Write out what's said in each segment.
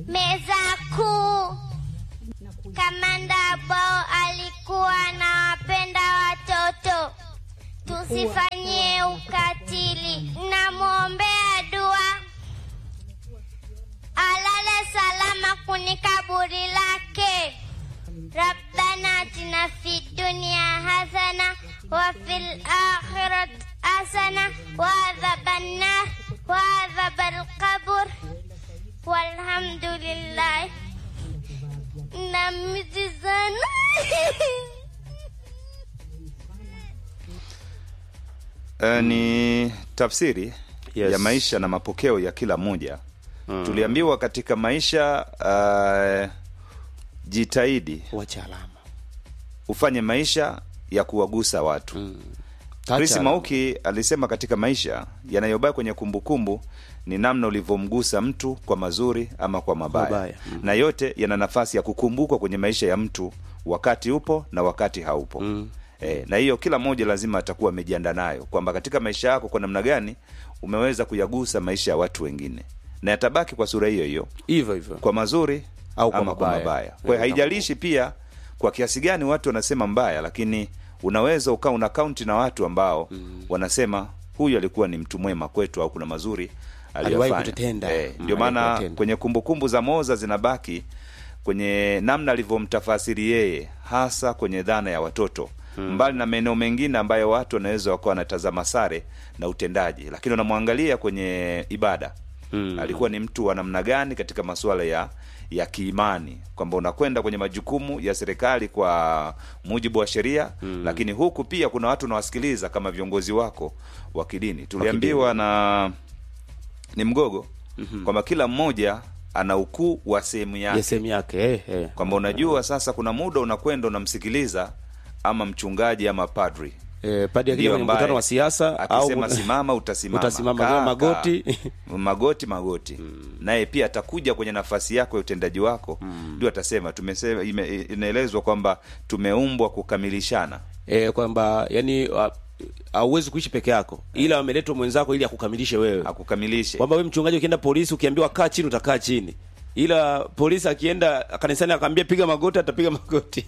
meza kuu. Kamanda ambao alikuwa anawapenda watoto, tusifanyie ukatili. Namwombea dua alale salama kuni kaburi lake. Rabbana atina fi dunya hasana wa fil akhirati hasana wa adhaban nar wa adhabal qabr walhamdulillah. Namizi sana Eh, ni tafsiri Yes. ya maisha na mapokeo ya kila mmoja tuliambiwa katika maisha uh, jitahidi wacha alama ufanye maisha ya kuwagusa watu Tacha Chris alama. Mauki alisema katika maisha yanayobaki kwenye kumbukumbu ni namna ulivyomgusa mtu kwa mazuri ama kwa mabaya, Mabaya, mm. na yote yana nafasi ya kukumbukwa kwenye maisha ya mtu wakati upo na wakati haupo mm. E, na hiyo kila mmoja lazima atakuwa amejiandaa nayo kwamba katika maisha yako kwa namna gani umeweza kuyagusa maisha ya watu wengine, na yatabaki kwa sura hiyo hiyo hivyo hivyo kwa mazuri Au kwa ama kwa mabaya. mabaya. Kwa hiyo Eh, haijalishi pia kwa kiasi gani watu wanasema mbaya, lakini unaweza ukawa una kaunti na watu ambao wanasema huyu alikuwa ni mtu mwema kwetu au kuna mazuri Aliwahi aliyofanya. kututenda. Eh, Mm, ndio maana aliwahi kututenda. kwenye kumbukumbu za Moza zinabaki kwenye namna alivyomtafasiri yeye, hasa kwenye dhana ya watoto mbali na maeneo mengine ambayo watu wanaweza wakawa wanatazama sare na utendaji, lakini wanamwangalia kwenye ibada Mm. alikuwa ni mtu wa namna gani katika masuala ya ya kiimani, kwamba unakwenda kwenye majukumu ya serikali kwa mujibu wa sheria lakini huku pia kuna watu unawasikiliza kama viongozi wako wa kidini. Tuliambiwa na ni mgogo kwamba kila mmoja ana ukuu wa sehemu yake ya sehemu yake eh, eh. kwamba unajua sasa kuna muda unakwenda unamsikiliza ama mchungaji ama padri Eh, padi akija Ndio kwenye ambaye mkutano wa siasa akisema au simama utasimama, utasimama, Kaa, kama magoti. kaa. magoti magoti naye pia atakuja kwenye nafasi yako ya utendaji wako ndio atasema tumesema ime- inaelezwa kwamba tumeumbwa kukamilishana eh, kwamba yani uh, hauwezi kuishi peke yako ila ameletwa mwenzako ili akukamilishe wewe akukamilishe kwamba wewe mchungaji ukienda polisi ukiambiwa kaa chini utakaa chini ila polisi akienda kanisani akaambia piga magoti atapiga magoti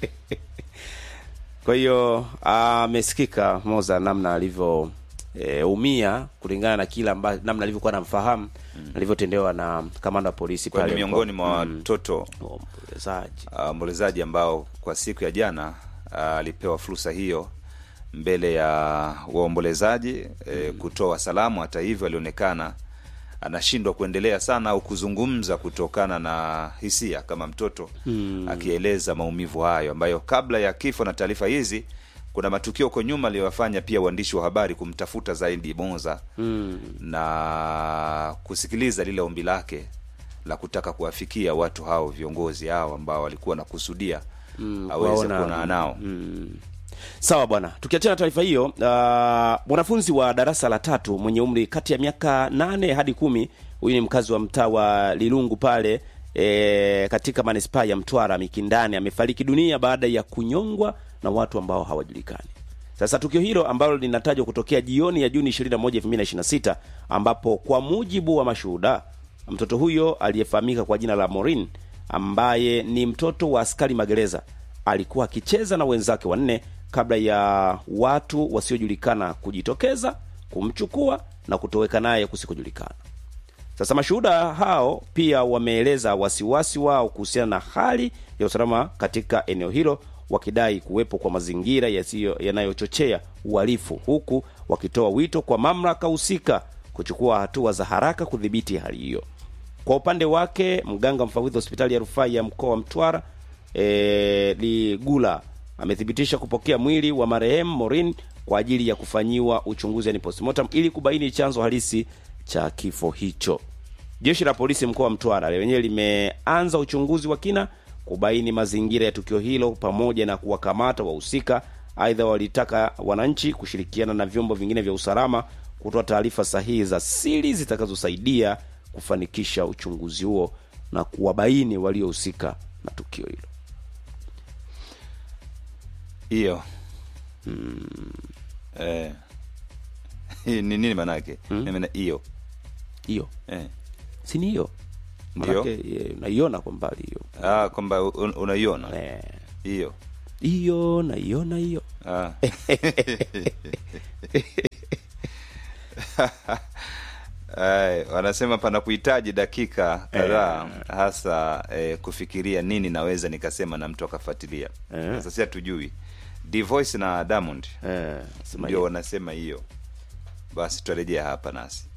kwa hiyo amesikika moza namna alivyo e, umia kulingana na kila amba, namna alivyokuwa namfahamu alivyotendewa na kamanda wa polisi kwa ni pale miongoni mkoa. mwa Mm. watoto Waombolezaji. uh, waombolezaji ambao kwa siku ya jana uh, alipewa fursa hiyo mbele ya waombolezaji eh, kutoa salamu. Hata hivyo, alionekana anashindwa kuendelea sana au kuzungumza kutokana na hisia kama mtoto akieleza maumivu hayo ambayo kabla ya kifo na taarifa hizi kuna matukio huko nyuma aliyowafanya pia waandishi wa habari kumtafuta zaidi Bonza na kusikiliza lile ombi lake la kutaka kuwafikia watu hao viongozi hao ambao walikuwa wanakusudia aweze waona- kuonana nao sawa bwana tukiachana na taarifa hiyo uh, mwanafunzi wa darasa la tatu mwenye umri kati ya miaka nane hadi kumi huyu ni mkazi wa mtaa wa lilungu pale e, katika manispaa ya mtwara mikindani amefariki dunia baada ya kunyongwa na watu ambao hawajulikani sasa tukio hilo ambalo linatajwa kutokea jioni ya juni 21 2026 ambapo kwa mujibu wa mashuhuda mtoto huyo aliyefahamika kwa jina la morin ambaye ni mtoto wa askari magereza alikuwa akicheza na wenzake wanne kabla ya watu wasiojulikana kujitokeza kumchukua na kutoweka naye kusikojulikana sasa mashuhuda hao pia wameeleza wasiwasi wao kuhusiana na hali ya usalama katika eneo hilo wakidai kuwepo kwa mazingira yasiyo yanayochochea uhalifu huku wakitoa wito kwa mamlaka husika kuchukua hatua za haraka kudhibiti hali hiyo kwa upande wake mganga mfawidhi wa hospitali ya rufaa ya mkoa wa mtwara e, ligula amethibitisha kupokea mwili wa marehemu morin kwa ajili ya kufanyiwa uchunguzi yani postmortem ili kubaini chanzo halisi cha kifo hicho jeshi la polisi mkoa wa mtwara lenyewe limeanza uchunguzi wa kina kubaini mazingira ya tukio hilo pamoja na kuwakamata wahusika aidha walitaka wananchi kushirikiana na vyombo vingine vya usalama kutoa taarifa sahihi za siri zitakazosaidia kufanikisha uchunguzi huo na kuwabaini waliohusika na tukio hilo hiyo eh, ni nini manake Mimi na hiyo hiyo eh. si ni hiyo Ndio. Manake, eh, unaiona kwa mbali hiyo ah, kwamba un, unaiona Eh, hiyo hiyo naiona hiyo ah. Ay, wanasema panakuhitaji dakika kadhaa hasa eh, kufikiria nini naweza nikasema na mtu akafuatilia Eh. sasa si hatujui Dvoice na Diamond eh, sema ndio hiyo. wanasema hiyo basi tutarejea hapa nasi